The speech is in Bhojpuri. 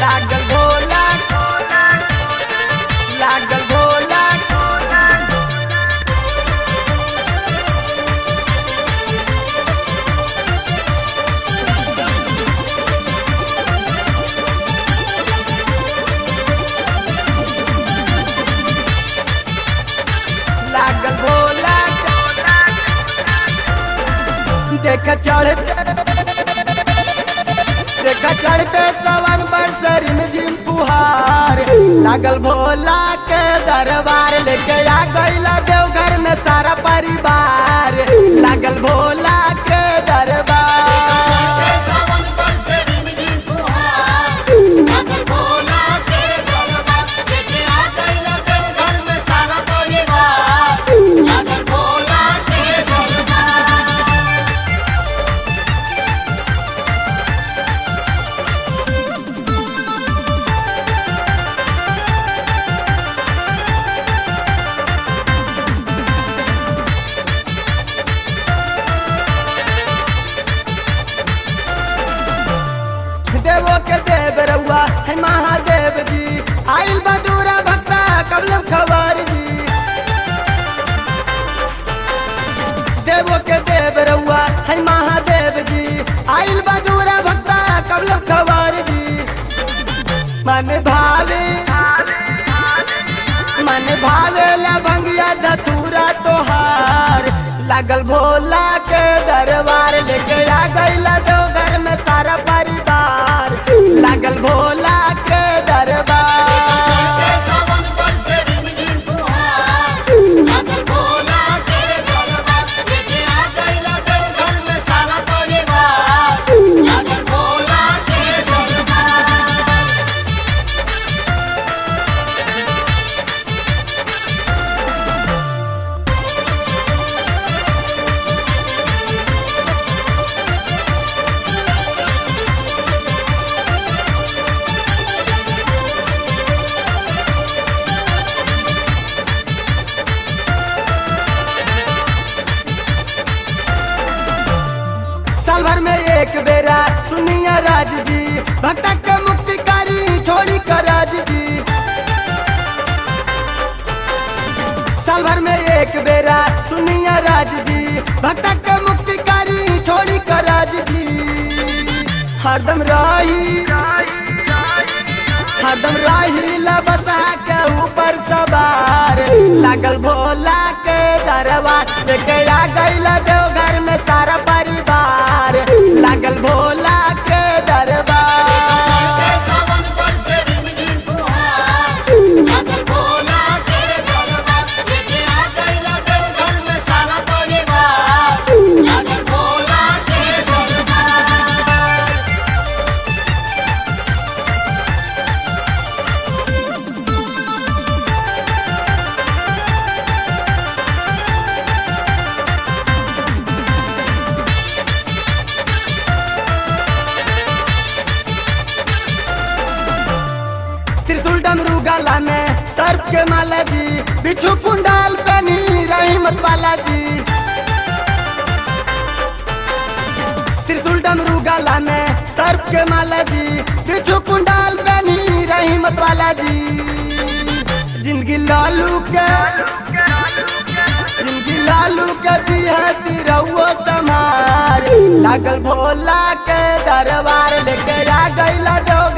लागल भोला लागल भोला लागल भोला देख चढ़ते देख चढ़ते सवन बरसरी में जिम पुहार लागल भोला के दरबार लेके आ गईला देवघर में सारा परिवार लागल भोला के दरबार सावन बरसे रिमझिम फुहार लागल भोला के दरबार लेके आ गइला देवघर में सारा परिवार लागल भोला के दरबार देवो के देव रउआ है महादेव जी आइल बदूरा भक्ता कबलम खबर जी देवो के देव रउआ है महादेव जी आइल बदूरा भक्ता कबलम खबर जी मन भावे मन भावे ला भंगिया धतूरा तोहार लागल भोला के दरबार लेके आ गईला देवघर में सारा परिवार लागल भोला के दरबार सावन बरसे रिमझिम फुहार लागल भोला के दरबार लेके आ गइला देवघर में सारा परिवार लागल भोला के दरबार साल भर में एक बेरा सुनिया राज जी भक्ता के मुक्तिकारी छोड़ी कर राज जी साल भर में एक बेरा सुनिया राज जी भक्ता के मुक्तिकारी छोड़ी कर राज जी हरदम राही हरदम राही लबसा के ऊपर सवार लागल भोला के दरबार लेके आ गईला देवघर में सारा परिवार लागल भोला के दरबार सावन बरसे रिमझिम फुहार लागल भोला के दरबार लेके आ गइला देवघर में सारा परिवार लागल भोला के दरबार त्रिशूल डमरू गला में सर्प के माला जी बिच्छू कुंडाल पहनी रहीमत वाला जी त्रिशूल डमरू गला में सर्प के माला जी बिच्छू कुंडाल पहनी रहीमत वाला जी जिंदगी लालू के जिंदगी लालू के दिहती रहुओ समार लागल भोला के दरबार लेके आ गईला डोग